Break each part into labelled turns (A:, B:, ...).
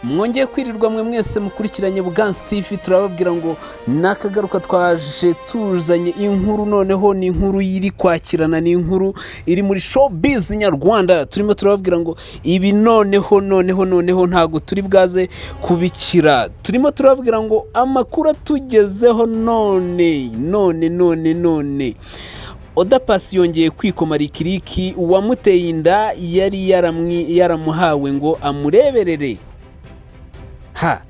A: mwongeye kwirirwa mwe mwese mukurikiranye buganza tivi turababwira ngo ni akagaruka twaje tuzanye inkuru noneho ni inkuru iri kwakirana ni inkuru iri muri showbiz nyarwanda turimo turababwira ngo ibi noneho noneho noneho ntabwo turi bwaze kubikira turimo turababwira ngo amakuru atugezeho none none none none oda pasi yongeye kwikoma rikiriki uwamuteye inda yari yaramuhawe ngo amureberere ha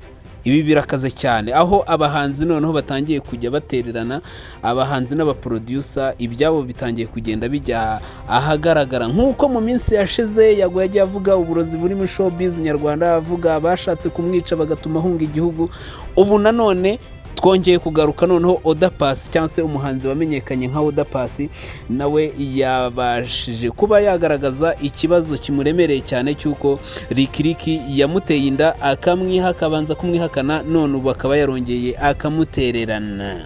A: ibi birakaze cyane aho abahanzi noneho batangiye kujya batererana abahanzi n'abaproducer ibyabo bitangiye kugenda bijya ahagaragara nk'uko mu minsi yashize yago yagiye avuga uburozi burimo showbiz nyarwanda avuga abashatse kumwica bagatuma ahunga igihugu ubu nanone twongeye kugaruka noneho oda pasi cyangwa se umuhanzi wamenyekanye nka oda pasi nawe yabashije kuba yagaragaza ikibazo kimuremereye cyane cy'uko rikiriki yamuteye inda akamwiha akabanza kumwihakana none ubu akaba yarongeye akamutererana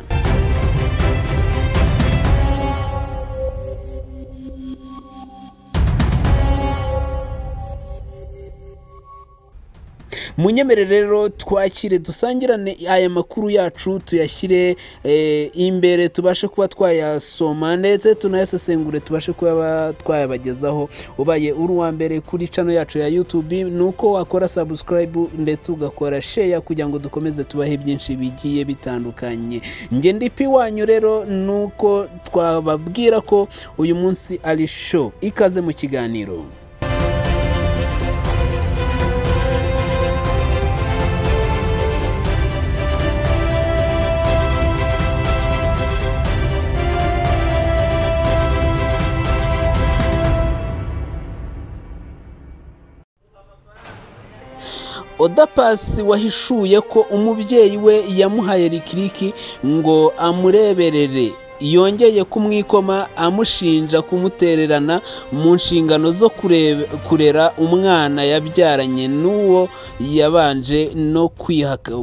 A: munyemere rero twakire dusangirane aya makuru yacu tuyashyire imbere tubashe kuba twayasoma ndetse tunayasesengure tubashe kuba twayabagezaho ubaye uri uwa mbere kuri cano yacu ya YouTube ni uko wakora sabusikarayibu ndetse ugakora sheya kugira ngo dukomeze tubahe byinshi bigiye bitandukanye nge ndipi wanyu rero ni uko twababwira ko uyu munsi ari show ikaze mu kiganiro oda pasi wahishuye ko umubyeyi we yamuhaye rikiriki ngo amureberere yongeye kumwikoma amushinja kumutererana mu nshingano zo kurera umwana yabyaranye n'uwo yabanje no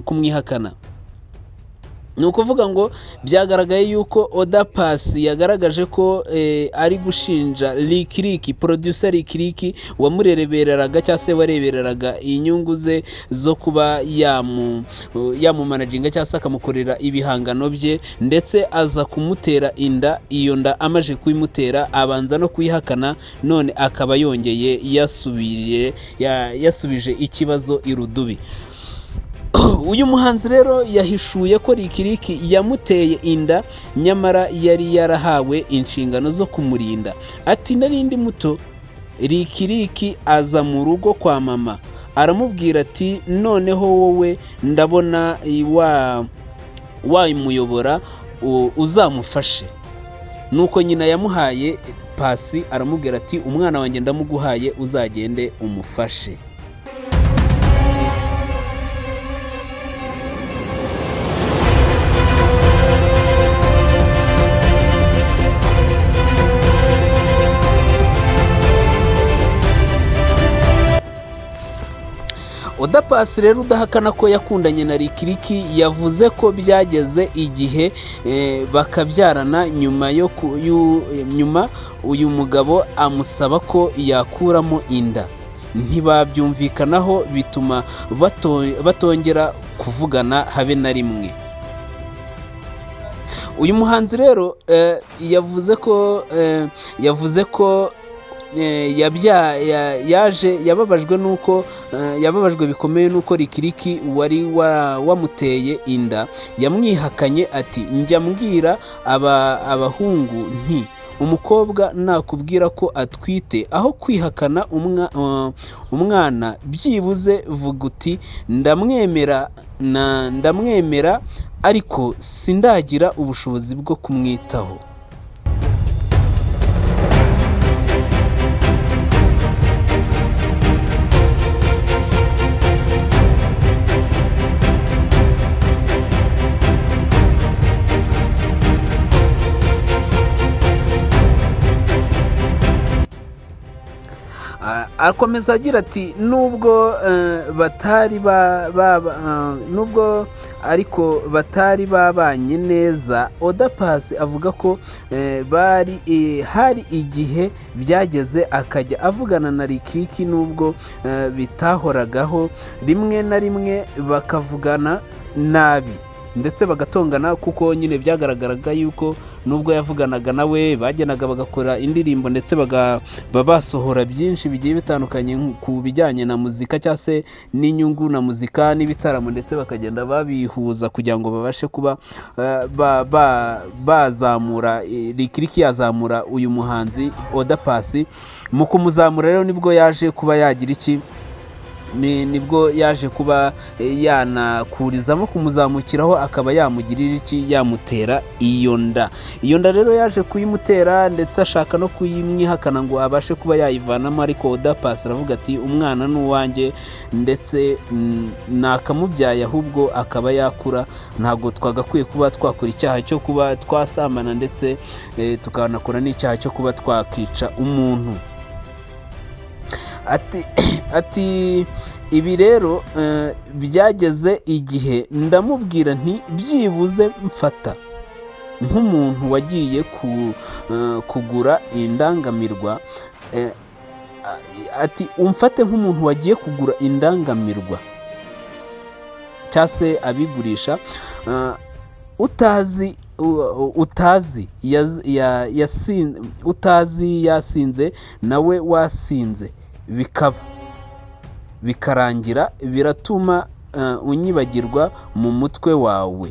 A: kumwihakana ni ukuvuga ngo byagaragaye yuko oda pasi yagaragaje ko ari gushinja rikiriki producer rikiriki wamurebereraga cyangwa se warebereraga inyungu ze zo kuba yamumanajinga cyangwa se akamukorera ibihangano bye ndetse aza kumutera inda iyo nda amaze kuyimutera abanza no kuyihakana none akaba yongeye yasubije ikibazo irudubi uyu muhanzi rero yahishuye ko rikiriki yamuteye inda nyamara yari yarahawe inshingano zo kumurinda ati narindi muto rikiriki aza mu rugo kwa mama aramubwira ati noneho wowe ndabona wamuyobora uzamufashe nuko nyina yamuhaye pasi aramubwira ati umwana wanjye ndamuguhaye uzagende umufashe oda pasi rero udahakana ko yakundanye na rikiriki yavuze ko byageze igihe bakabyarana nyuma yo nyuma uyu mugabo amusaba ko yakuramo inda ntibabyumvikanaho bituma batongera kuvugana habe na rimwe uyu muhanzi rero yavuze ko yavuze ko yaje yababajwe n'uko yababajwe bikomeye n'uko rikiriki wari wamuteye inda yamwihakanye ati njya mbwira abahungu nti umukobwa nakubwira ko atwite aho kwihakana umwana byibuze vuga uti ndamwemera ndamwemera ariko sindagira ubushobozi bwo kumwitaho akomeza agira ati nubwo eh, batari ba ba- ba- eh, nubwo ariko batari babanye neza oda pasi avuga ko eh, bari eh, hari igihe byageze akajya avugana na rikiriki nubwo eh, bitahoragaho rimwe na rimwe bakavugana nabi ndetse bagatongana kuko nyine byagaragaraga yuko nubwo yavuganaga nawe bagenaga bagakora indirimbo ndetse baga- baba basohora byinshi bigiye bitandukanye nk- ku bijyanye na muzika cyangwa se n'inyungu na muzika n'ibitaramo ndetse bakagenda babihuza kugira ngo babashe kuba eh, ba- ba- bazamura eh, rikiriki yazamura uyu muhanzi oda pasi mu kumuzamura rero nibwo yaje kuba yagira iki ni nibwo yaje kuba eh, yanakurizamo kumuzamukiraho akaba yamugirira iki yamutera iyo nda iyo nda rero yaje kuyimutera ndetse ashaka no kuyimwihakana ngo abashe kuba yayivanamo ariko oda pasi aravuga ati umwana ni uwanjye ndetse mm, nakamubyaye ahubwo akaba yakura ntabwo twagakwiye kuba twakora icyaha cyo kuba twasambana ndetse eh, tukanakora n'icyaha cyo kuba twakica umuntu ati ati ibi rero eh, byageze igihe ndamubwira nti byibuze mfata nk'umuntu wagiye ku, eh, kugura indangamirwa eh, a- ati umfate nk'umuntu wagiye kugura indangamirwa cyangwa se abigurisha eh, utazi u- u- utazi yaz- ya- yasin- utazi yasinze nawe wasinze bikaba bikarangira biratuma eh, unyibagirwa mu mutwe wawe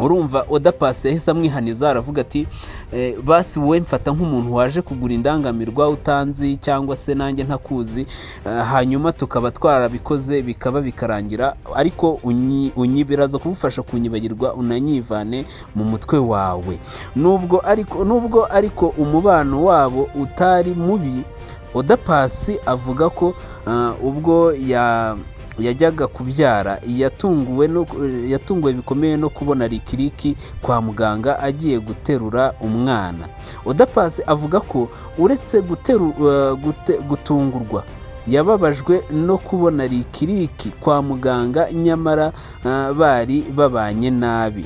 A: urumva oda pasi yahise amwihaniza aravuga ati eh, basi wowe mfata nk'umuntu waje kugura indangamirwa utanzi cyangwa se nanjye ntakuzi eh, hanyuma tukaba twarabikoze bikaba bikarangira ariko unyi- unyi biraza kugufasha kunyibagirwa unanyivane mu mutwe wawe nubwo ariko nubwo ariko umubano wabo utari mubi oda pasi avuga ko ah, ubwo ya yajyaga kubyara yatunguwe no yatunguwe bikomeye no kubona rikiriki kwa muganga agiye guterura umwana oda pasi avuga ko uretse guteru, eh, gute, gutungurwa yababajwe no kubona rikiriki kwa muganga nyamara ah, bari babanye nabi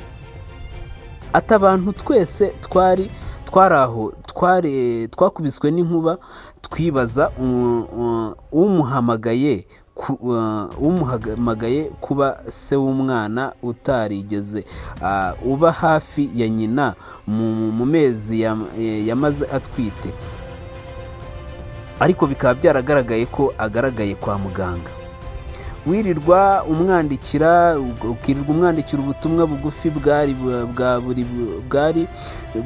A: ati abantu twese twari twari aho twari twakubiswe n'inkuba twibaza u- u- umuhamagaye ku- uh, umuhamagaye kuba se w'umwana utarigeze ah, uba hafi ya nyina mu mu mezi yam- eh, yamaze atwite ariko bikaba byaragaragaye ko agaragaye kwa muganga wirirwa umwandikira ukirirwa umwandikira ubutumwa bugufi bwari bu- bwa buri bu- bwari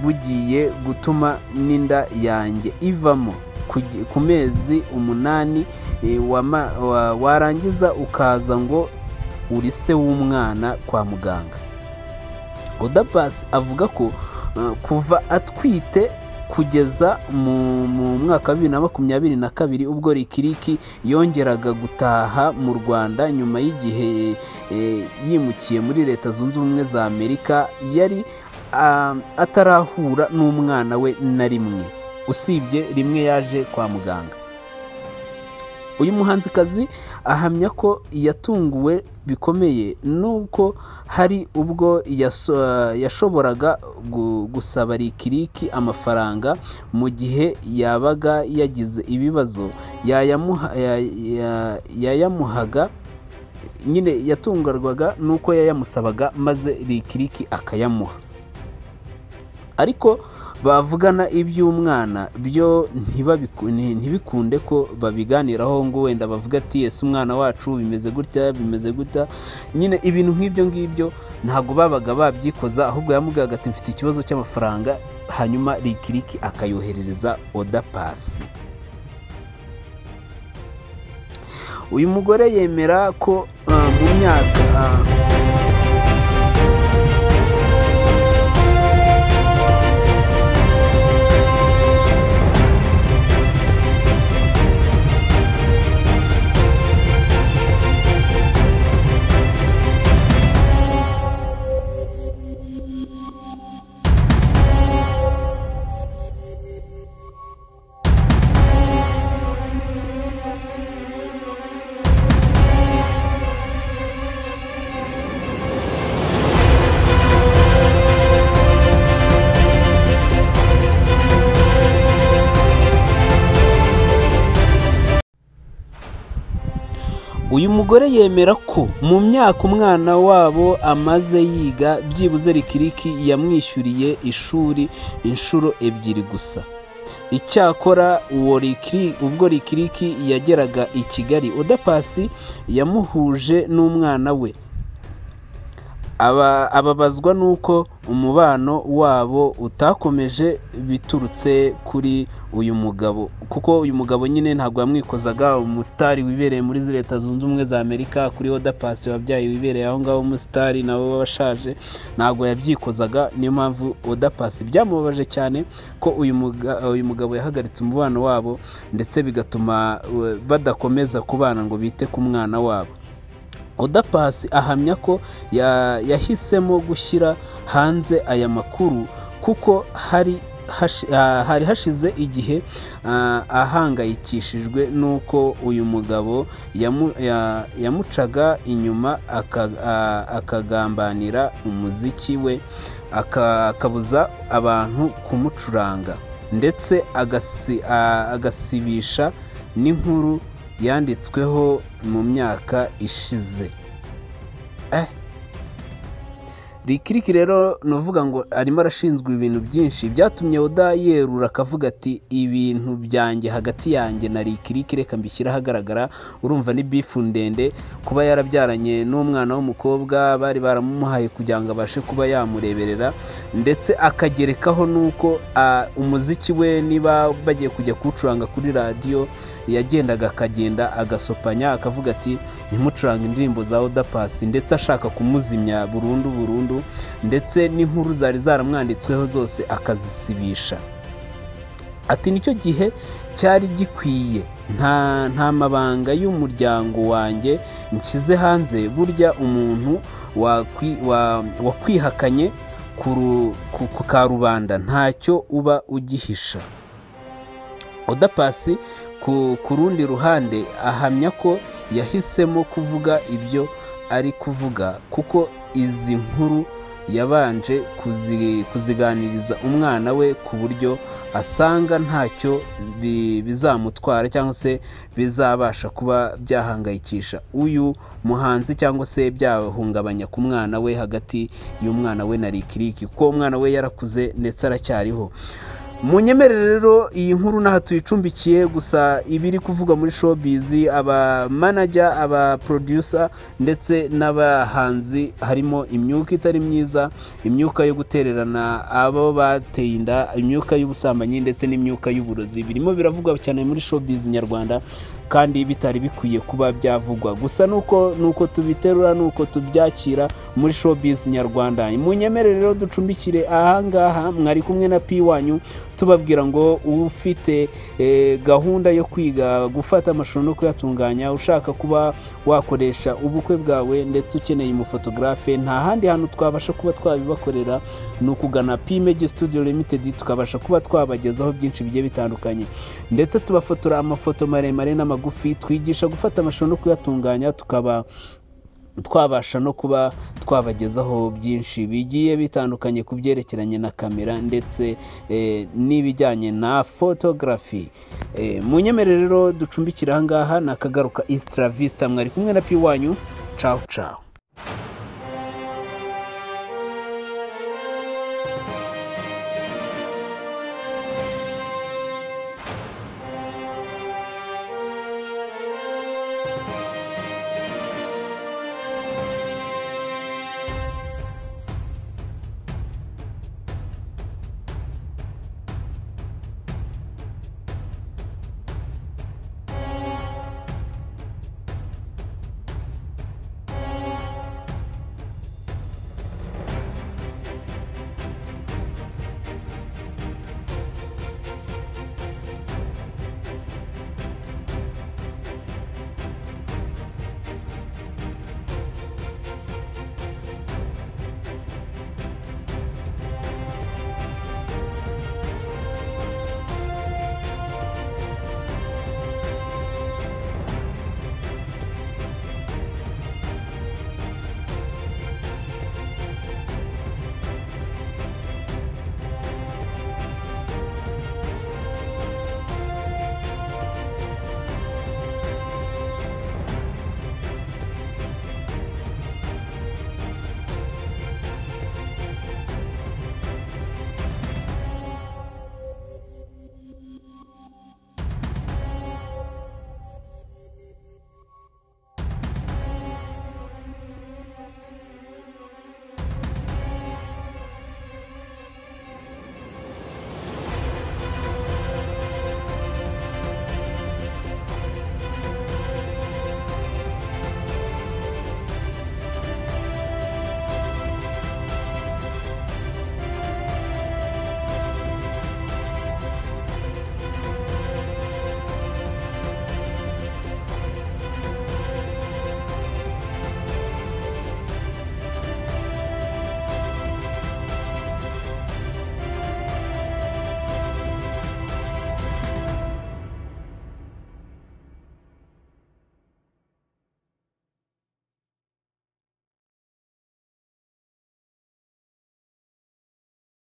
A: bugiye gutuma n'inda yanjye ivamo kugi- ku mezi umunani eh, wama- wa- warangiza ukaza ngo uri se w'umwana kwa muganga odapasi avuga ko eh, kuva atwite kugeza mu, mu mwaka wa bibiri na makumyabiri na kabiri ubwo rikiriki yongeraga gutaha mu rwanda nyuma y'igihe e, yimukiye muri leta zunze ubumwe za amerika yari ah, atarahura n'umwana we na rimwe usibye rimwe yaje kwa muganga uyu muhanzikazi ahamya ko yatunguwe bikomeye n'uko hari ubwo yaso- yashoboraga gu- gusaba rikiriki amafaranga mu gihe yabaga yagize ibibazo yayamuha- ya- ya- yayamuhaga nyine yatungarwaga n'uko yayamusabaga maze rikiriki akayamuha ariko bavugana iby'umwana byo ntibabiku- nti- ntibikunde ko babiganiraho ngo wenda bavuga ati ese umwana wacu bimeze gutya bimeze gutya nyine ibintu nk'ibyo ngibyo ntabwo babaga babyikoza ahubwo yamubwiraga ati mfite ikibazo cy'amafaranga hanyuma rikiriki akayoherereza oda pasi uyu mugore yemera ko ah, mu myaka ah, uyu mugore yemera ko mu myaka umwana wabo amaze yiga byibuze rikiriki yamwishyuriye ishuri inshuro ebyiri gusa icyakora uwo rikiri ubwo rikiriki yageraga i kigali udapasi yamuhuje n'umwana we Aba- ababazwa n'uko umubano wabo utakomeje biturutse kuri uyu mugabo kuko uyu mugabo nyine ntabwo yamwikozaga umusitari wibereye muri izi leta zunze ubumwe za amerika kuri odapasi wabyaye wibereye aho ngaho umusitari nabo baba bashaje ntabwo yabyikozaga niyo mpamvu odapasi byamubabaje cyane ko uyu muga- uyu mugabo yahagaritse umubano wabo ndetse bigatuma eh, badakomeza kubana ngo bite ku mwana wabo odapasi ahamya ko ya- yahisemo gushyira hanze aya makuru kuko hari hashi- ah, hari hashize igihe ah, ahangayikishijwe n'uko uyu mugabo yamu- ya- yamucaga inyuma aka- ah, akagambanira umuziki we aka- akabuza abantu kumucuranga ndetse agasi- ah, agasibisha n'inkuru yanditsweho mu myaka ishize rikiriki rero ni uvuga ngo arimo arashinzwe ibintu byinshi byatumye oda yerura akavuga ati ibintu byanjye hagati yanjye na rikiriki reka mbishyire ahagaragara urumva ni bifu ndende kuba yarabyaranye n'umwana w'umukobwa bari baramumuhaye kugira ngo abashe kuba yamureberera ndetse akagerekaho n'uko ah, umuziki we niba bagiye kujya kuwucuranga kuri radiyo yagendaga akagenda agasopanya akavuga ati ntimucuranga indirimbo za odapasi ndetse ashaka kumuzimya burundu burundu ndetse n'inkuru zari zaramwanditsweho zose akazisibisha ati nicyo gihe cyari gikwiye nta nta mabanga y'umuryango wanjye nshyize hanze burya umuntu wakwi- wa- wakwihakanye ku ru- ku- ku karubanda ntacyo uba ugihisha odapasi ku, ku rundi ruhande ahamya ko yahisemo kuvuga ibyo ari kuvuga kuko izi nkuru yabanje kuzi, kuziganiriza umwana we ku buryo asanga ntacyo bi- bizamutwara cyangwa se bizabasha kuba byahangayikisha uyu muhanzi cyangwa se byahungabanya ku mwana we hagati y'umwana we na rikiriki kuko umwana we yarakuze ndetse aracyariho munyemerere rero iyi nkuru n'aha tuyicumbikiye gusa ibiri kuvugwa muri showbiz aba manager aba producer ndetse n'abahanzi harimo imyuka itari myiza imyuka yo gutererana abo bateye inda imyuka y'ubusambanyi ndetse n'imyuka y'uburozi birimo biravugwa cyane muri showbiz nyarwanda kandi bitari bikwiye kuba byavugwa gusa nuko nuko tubiterura nuko tubyakira muri showbiz nyarwanda munyemerere rero ducumbikire ahangaha mwari kumwe na pi wanyu tubabwira ngo ufite eh, gahunda yo kwiga gufata amashusho no kuyatunganya ushaka kuba wakoresha ubukwe bwawe ndetse ukeneye umufotografe nta handi hantu twabasha kuba twabibakorera ni ukugana pimegi studio limited tukabasha kuba twabagezaho byinshi bigiye bitandukanye ndetse tubafotora amafoto maremare n'amagufi twigisha gufata amashusho no kuyatunganya tukaba twabasha no kuba twabagezaho byinshi bigiye bitandukanye ku byerekeranye na kamera ndetse eh, n'ibijyanye na photography eh, munyemerere rero ducumbikira ahangaha ni akagaruka East Vista mwari kumwe na pi wanyu ciao ciao